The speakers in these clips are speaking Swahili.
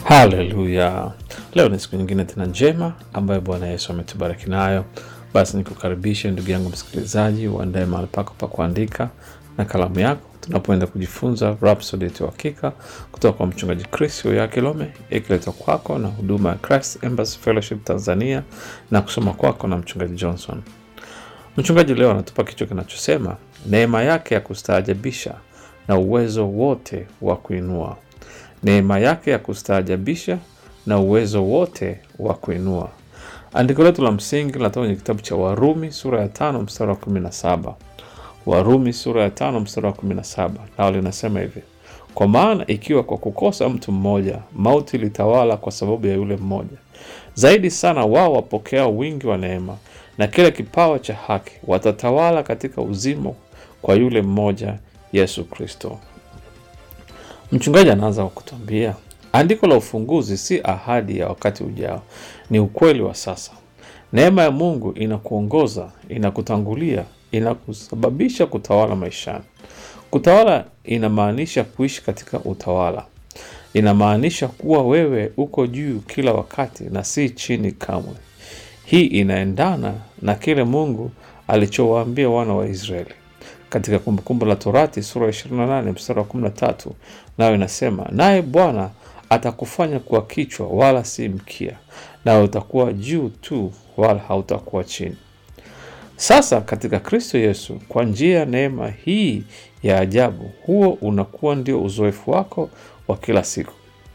Haleluya! Leo ni siku nyingine tena njema ambayo Bwana Yesu ametubariki nayo. Basi nikukaribishe ndugu yangu msikilizaji, uandae mahali pako pa kuandika na kalamu yako, tunapoenda kujifunza Rhapsody ya Uhakika kutoka kwa mchungaji Chris Oyakilome, ikiletwa kwako na huduma ya Christ Embassy Fellowship Tanzania na kusoma kwako na mchungaji Johnson. Mchungaji leo anatupa kichwa kinachosema neema yake ya kustaajabisha na uwezo wote wa kuinua neema yake ya kustaajabisha na uwezo wote wa kuinua. Andiko letu la msingi linatoka kwenye kitabu cha Warumi sura ya tano mstari wa kumi na saba. Warumi sura ya tano mstari wa kumi na saba nao linasema hivi: kwa maana ikiwa kwa kukosa mtu mmoja mauti ilitawala kwa sababu ya yule mmoja, zaidi sana wao wapokea wingi wa neema na kile kipawa cha haki watatawala katika uzima kwa yule mmoja Yesu Kristo. Mchungaji anaanza kwa kutuambia andiko la ufunguzi si ahadi ya wakati ujao, ni ukweli wa sasa. Neema ya Mungu inakuongoza, inakutangulia, inakusababisha kutawala maishani. Kutawala inamaanisha kuishi katika utawala, inamaanisha kuwa wewe uko juu kila wakati na si chini kamwe. Hii inaendana na kile Mungu alichowaambia wana wa Israeli katika Kumbukumbu la Torati sura ya 28 mstari wa 13, nayo inasema, naye Bwana atakufanya kuwa kichwa wala si mkia, nawe utakuwa juu tu wala hautakuwa chini. Sasa katika Kristo Yesu, kwa njia ya neema hii ya ajabu, huo unakuwa ndio uzoefu wako wa kila siku.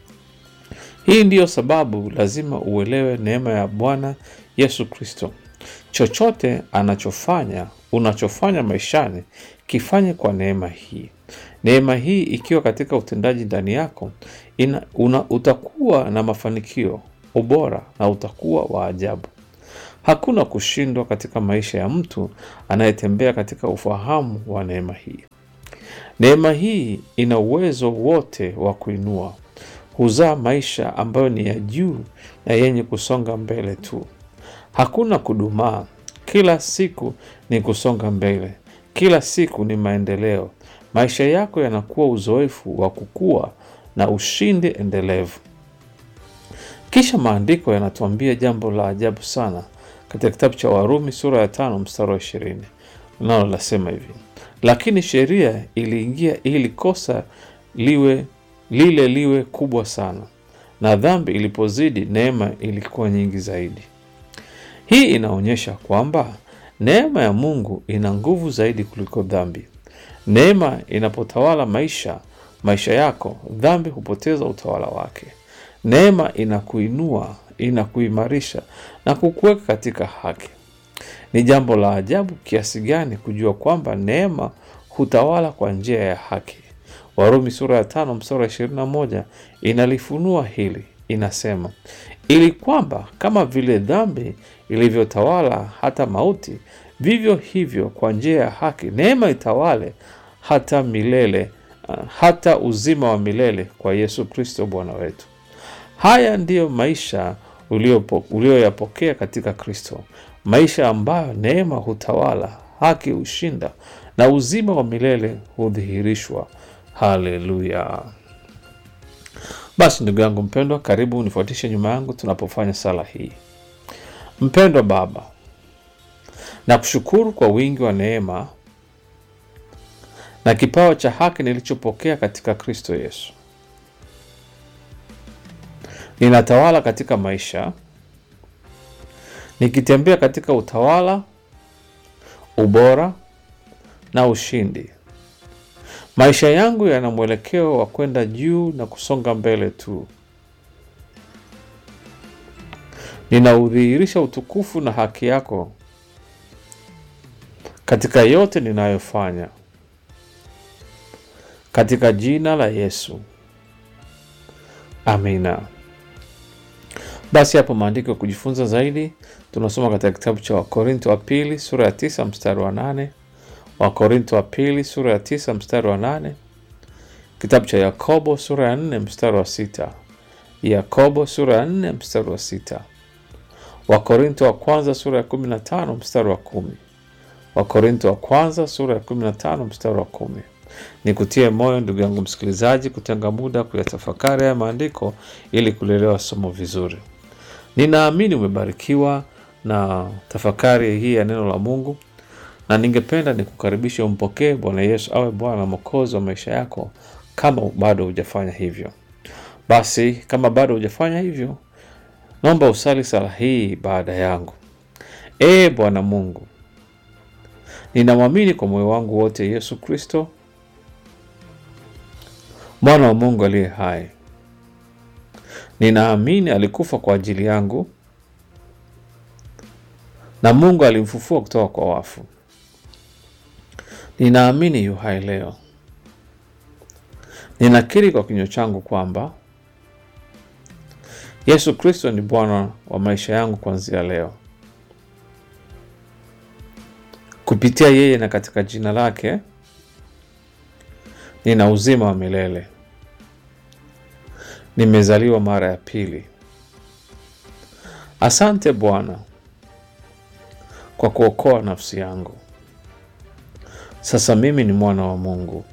Hii ndiyo sababu lazima uelewe neema ya Bwana Yesu Kristo. Chochote anachofanya unachofanya maishani kifanye kwa neema hii. Neema hii ikiwa katika utendaji ndani yako ina, una, utakuwa na mafanikio, ubora na utakuwa wa ajabu. Hakuna kushindwa katika maisha ya mtu anayetembea katika ufahamu wa neema hii. Neema hii ina uwezo wote wa kuinua, huzaa maisha ambayo ni ya juu na yenye kusonga mbele tu. Hakuna kudumaa. Kila siku ni kusonga mbele, kila siku ni maendeleo. Maisha yako yanakuwa uzoefu wa kukua na ushindi endelevu. Kisha maandiko yanatuambia jambo la ajabu sana katika kitabu cha Warumi sura ya tano mstari wa ishirini nalo lasema hivi: lakini sheria iliingia ili kosa liwe lile liwe kubwa sana, na dhambi ilipozidi, neema ilikuwa nyingi zaidi. Hii inaonyesha kwamba neema ya Mungu ina nguvu zaidi kuliko dhambi. Neema inapotawala maisha maisha yako, dhambi hupoteza utawala wake. Neema inakuinua, inakuimarisha na kukuweka katika haki. Ni jambo la ajabu kiasi gani kujua kwamba neema hutawala kwa njia ya haki. Warumi sura ya tano mstari wa ishirini na moja inalifunua hili, inasema ili kwamba kama vile dhambi ilivyotawala hata mauti, vivyo hivyo kwa njia ya haki neema itawale hata milele, hata uzima wa milele kwa Yesu Kristo Bwana wetu. Haya ndiyo maisha ulioyapokea katika Kristo, maisha ambayo neema hutawala, haki hushinda na uzima wa milele hudhihirishwa. Haleluya! Basi ndugu yangu mpendwa, karibu unifuatishe nyuma yangu tunapofanya sala hii. Mpendwa Baba, na kushukuru kwa wingi wa neema na kipawa cha haki nilichopokea katika Kristo Yesu. Ninatawala katika maisha, nikitembea katika utawala, ubora na ushindi. Maisha yangu yana mwelekeo wa kwenda juu na kusonga mbele tu. Ninaudhihirisha utukufu na haki yako katika yote ninayofanya, katika jina la Yesu, amina. Basi hapo maandiko ya kujifunza zaidi tunasoma katika kitabu cha Wakorinto wa pili sura ya tisa mstari wa nane Wakorinto wa pili sura ya tisa mstari wa nane kitabu cha Yakobo sura ya nne mstari wa sita Yakobo sura ya nne mstari wa sita Wakorinto wa kwanza sura ya kumi na tano mstari wa kumi Wakorinto wa kwanza sura ya kumi na tano mstari wa kumi Nikutie moyo ndugu yangu msikilizaji, kutenga muda kuyatafakari haya maandiko ili kulielewa somo vizuri. Ninaamini umebarikiwa na tafakari hii ya neno la Mungu, na ningependa nikukaribisha umpokee Bwana Yesu awe Bwana na Mwokozi wa maisha yako, kama bado hujafanya hivyo. Basi kama bado hujafanya hivyo, naomba usali sala hii baada yangu. Ee Bwana Mungu, ninamwamini kwa moyo wangu wote Yesu Kristo mwana wa Mungu aliye hai. Ninaamini alikufa kwa ajili yangu na Mungu alimfufua kutoka kwa wafu. Ninaamini yu hai leo. Ninakiri kwa kinywa changu kwamba Yesu Kristo ni Bwana wa maisha yangu kuanzia leo. Kupitia yeye na katika jina lake nina uzima wa milele. Nimezaliwa mara ya pili. Asante Bwana kwa kuokoa nafsi yangu. Sasa mimi ni mwana wa Mungu.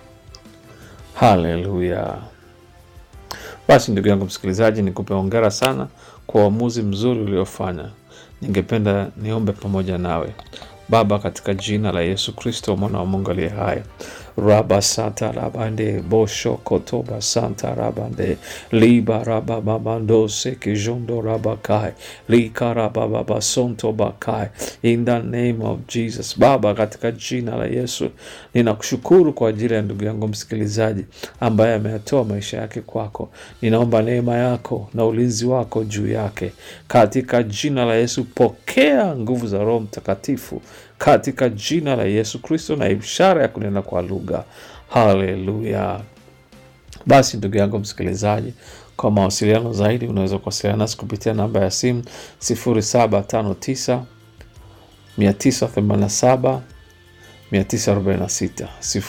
Haleluya! Basi ndugu yangu msikilizaji, nikupe hongera sana kwa uamuzi mzuri uliofanya. Ningependa niombe pamoja nawe. Baba, katika jina la Yesu Kristo mwana wa Mungu aliye hai, raba santa rabande bosho kotoba santa rabande liba raba babando seke jondo rabakai lika raba baba sonto bakai in the name of Jesus. Baba, katika jina la Yesu ninakushukuru kwa ajili ya ndugu yangu msikilizaji ambaye ameyatoa maisha yake kwako. Ninaomba neema yako na ulinzi wako juu yake katika jina la Yesu. Pokea nguvu za Roho Mtakatifu katika jina la Yesu Kristo na ishara ya kunena kwa lugha. Haleluya! Basi ndugu yangu msikilizaji, kwa mawasiliano zaidi unaweza kuwasiliana nasi kupitia namba ya simu 0759 987 946